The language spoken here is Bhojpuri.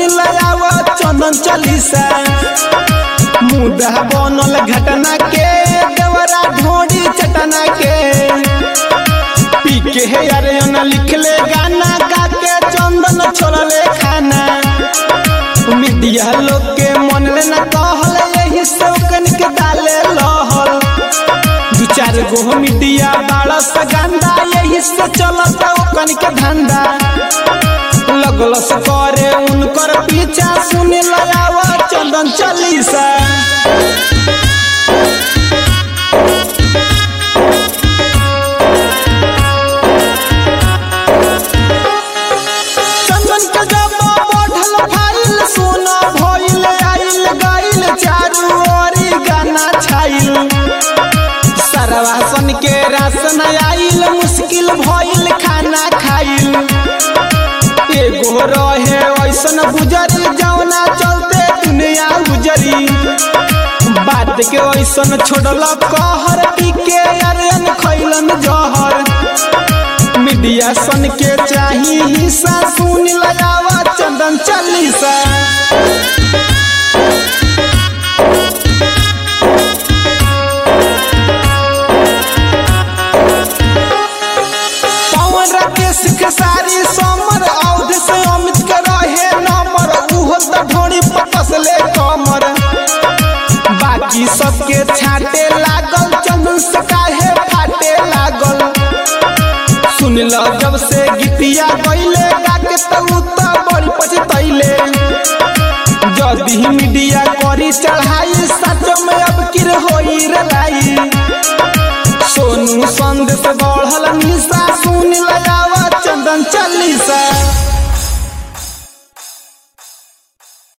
लगाव चंदन चालीसा मुदा बनल घटना के देवरा ढोड़ी चटना के पी के हे अरे लिखले गाना गा के चंदन छोड़ले खाना मीडिया लोग के मन में न कहल यही शौकन के डाले लहल दू चार गो मीडिया बाड़ा से गंदा यही से चलत ओकन के धंधा लगल से करे उनकर पीछा सुने लगाव चंदन चालीसा चंदन के जब बढ़ल फाइल सोना भइल आइल गइल चारू ओरी गाना छाइल सरवासन के राशन आइल मुश्किल भइल खाना खाइल एगो रहे ऐसन गुजरी जौना चलते दुनिया गुजरी बात के ऐसन छोड़ल कहर पी के अरन खैलन जहर मीडिया सन के चाही हिस्सा सुन लगावा चंदन चालीसा पवन राकेश के सारी समर औध से अमित के रहे नंबर उहो त ढोड़ी पतसले कमर बाकी सबके छाटे लागल चंदन से काहे फाटे लागल सुन ल जब से गीतिया गईले गाके तू त बड़ी पछतैले जदी मीडिया करी चढ़ाई सच में अब किर होई रे लाई सोनू संदेश बढ़ल निशा सुन लगा